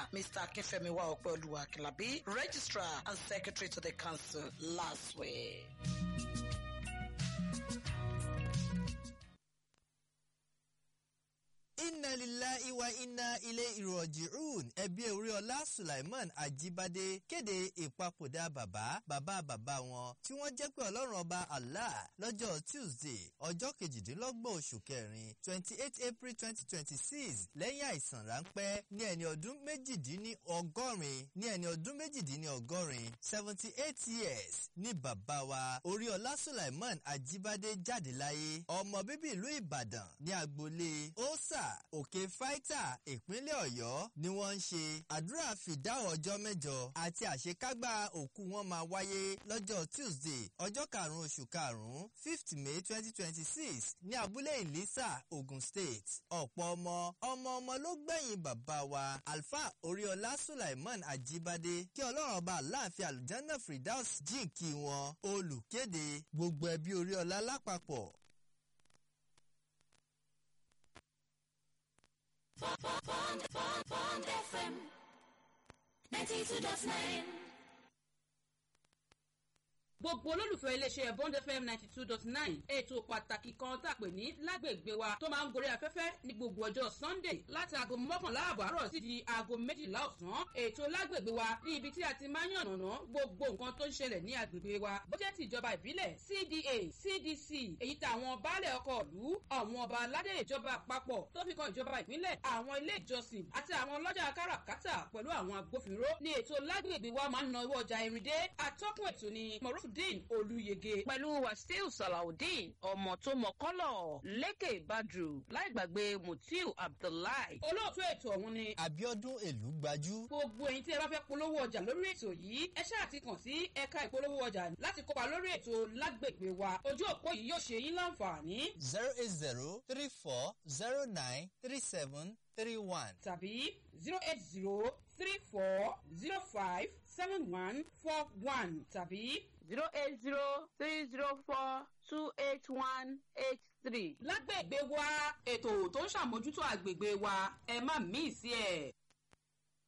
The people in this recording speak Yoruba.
Mr. Akefemiwa Opeoluwa Kilabi, Registrar and Secretary to the Council last week. inna lillahi wa inna ilayhi raji'un ẹbí oríọlá sulaiman ajibade kéde ìpapòdà bàbá bàbá bàbá wọn tí wọ́n jẹ́ pé ọlọ́run ọba allah lọ́jọ́ tuesday ọjọ́ kejìdínlọ́gbọ̀n oṣù kẹrin twenty eight april twenty twenty six lẹ́yìn àìsàn ráńpẹ́ ní ẹni ọdún méjìdínní ọgọ́rin ní ẹni ọdún méjìdínní ọgọ́rin seventy eight years ní bàbá wa oríọlá sulaiman ajibade jáde láyé ọmọ bíbí ìlú ìbàdàn ní agboolé ósà òkè fáítà ìpínlẹ̀ ọ̀yọ́ ni wọ́n ń ṣe àdúrà fìdáhùn ọjọ́ mẹ́jọ àti àṣekágbá òkú wọn máa wáyé lọ́jọ́ tuesday ọjọ́ karùn-ún oṣù karùn-ún fifth may twenty twenty six ní abúlé ìlísà ogun state ọ̀pọ̀ ọmọ ọmọ ọmọ ló gbẹ̀yìn bàbá wa alfa oríọlá sulaiman ajibade kí ọlọ́run ọba aláàfin alùjánná fridaus jíǹkí wọn olùkéde gbogbo ẹbí oríọlá lápapọ̀ Bond, Bond, Bond FM 92.9. gbogbo olólùfẹ́ iléeṣẹ́ bond fm ninety two dot nine ètò pàtàkì kan tá a pè ní lágbègbè wa tó máa ń gorí afẹ́fẹ́ ní gbogbo ọjọ́ sunday láti aago mọ́kànlá àbọ̀ àárọ̀ sí di aago méjìlá ọ̀sán ètò lágbègbè wa ní ibi tí a ti máa ń yànnàná gbogbo nǹkan tó ń ṣẹlẹ̀ ní agbègbè wa bó jẹ́ ti ìjọba ìbílẹ̀ cda cdc èyí tí àwọn baálẹ̀ ọkọ̀ ìlú àwọn ọba aládé ìjọba àpapọ̀ tó fi kan ìjọba ìpínlẹ̀ àwọn ilé ìjọsìn àti àwọn ọlọ́jà káràkátà pẹ̀lú àwọn agbófinró ní ètò lágbègbè wa máa ń na owó ọjà ìrìndé atọ́kùn ètò ni moruf salawudeen olùyege. pẹ̀lú wàsíù salawudeen ọmọ tó mọ kọ́lọ̀ lékè badru láì gbàgbé mutiu abdullahi. olóòtú ètò ọ̀hún ni. abiodun èlú gbajú. gbogbo ẹ̀yin tí ẹ bá fẹ́ polówó ọjà lórí ètò yìí ẹ ṣáà ti kàn sí ẹ̀ka ìpolówó ọjà láti kópa lórí ètò lágbègbè wa ojú òpó yìí yóò ṣe yín láǹfààní. zero eight zero three four zero nine three seven three one. tàbí zero eight zero three four zero five seven one four one tàbí zero eight zero three zero four two eight one eight three. lágbègbè wa ètò tó ń ṣàmójútó àgbègbè wa ẹ má mí sí ẹ.